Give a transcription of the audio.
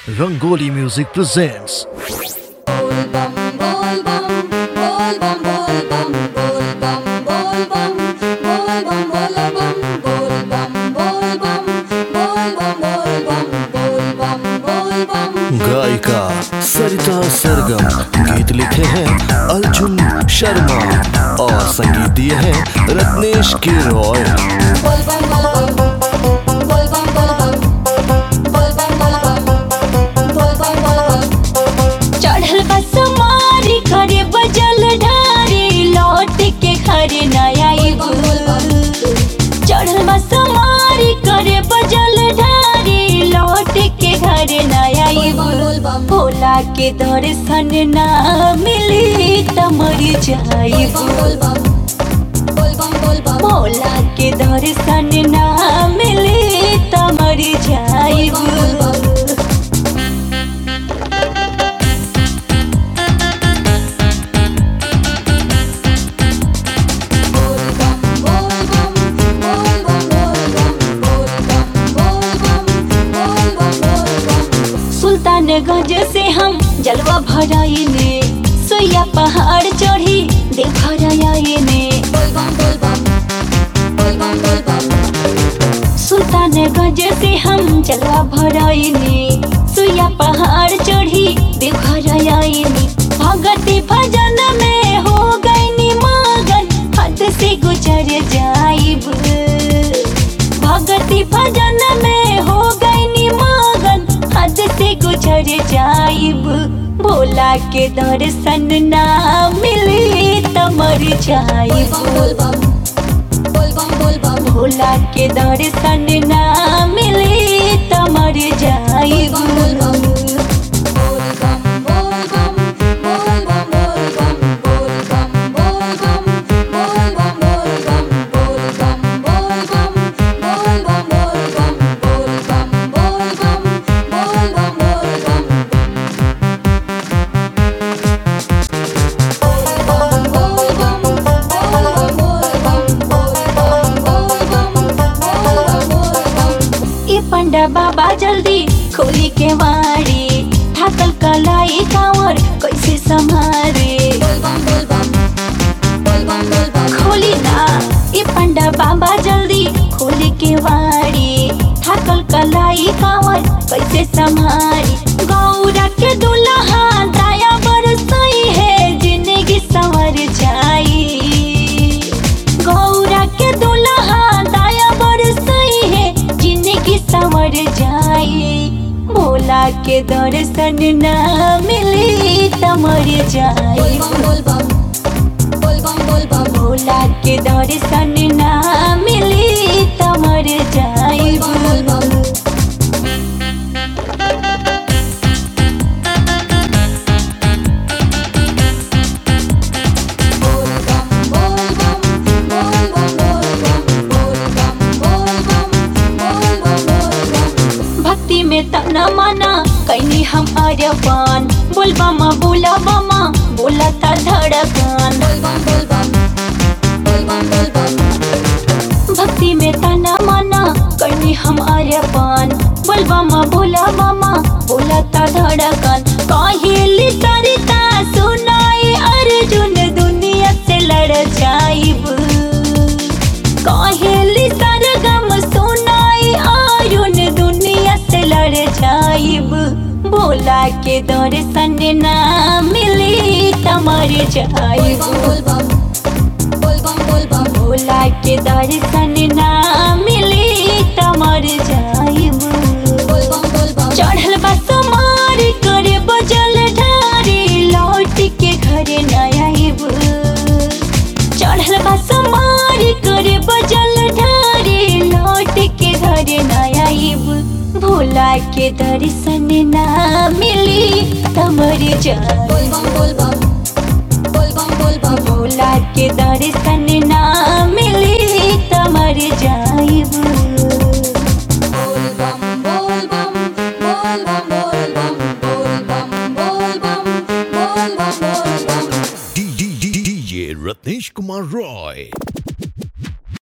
Rangoli Music presents गायिका सरिता सरगम गीत लिखे हैं अर्जुन शर्मा और संगीत दिए हैं रत्नेश के रॉय चढ़ल बस मारी करे बजल ढारी लौट के घर नया चढ़ल बस मारी करे बजल ढारी लौट के घर नया भोला के दर्शन ना मिली त मर जाइब भोला के दर्शन ना मिली त मर जाइब सुल्तानगंज से हम जलवा भराइने सोया पहाड़ चढ़ी देव ने सुल्तानगंज से हम जलवा भराइने सोया पहाड़ चढ़ी देव ने भगती भजन में हो गई मगन हद से गुजर जाइब भगती भजन में हो गई मगन हद से गुजर जाइब भोला के दर्शन ना मिली त मर जाइब भोला के दर्शन ना मिली त मर जाइब ए पंडा बाबा जल्दी खोली के वाड़ी थाकल कलाई कांवर कैसे संभारे खोली ना ए पंडा बाबा जल्दी खोली के वाड़ी थाकल कलाई कांवर कैसे संभारी गौरा के दुल्हा दाया बरसई है जिंदगी संवर जाई गौरा के दुल्हा दाया बरसई है जिंदगी संवर जाई भोला के दर्शन ना मिली त मर जाई भोला के दर्शन ना मिली त मर जाई भक्ति में तना माना कैनी हम अरबान बोलबा मा बोला बामा बोला था धड़कन भक्ति में तना माना कैनी हम अरबान बोलबा मा बोला बामा बोला था धड़कन काहेली सरिता सुनाई अर्जुन दुनिया से लड़ जाइब काहेली सरगम सुनाई आयुन दुनिया से लड़ जाइब भोला के दर्शन ना मिली त मर जाइब भोला के दर्शन ना मिली त मर जाइब चढ़ल बस मार करे बजल ढारी लौट के घर न आइब चढ़ल बस मार करे बजल ढारी लौट के घर न आइब भोला के दर्शन ना मिली त मर जाइब भोला के दर्शन ना मिली त मर जाइब DJ Ratnesh Kumar Roy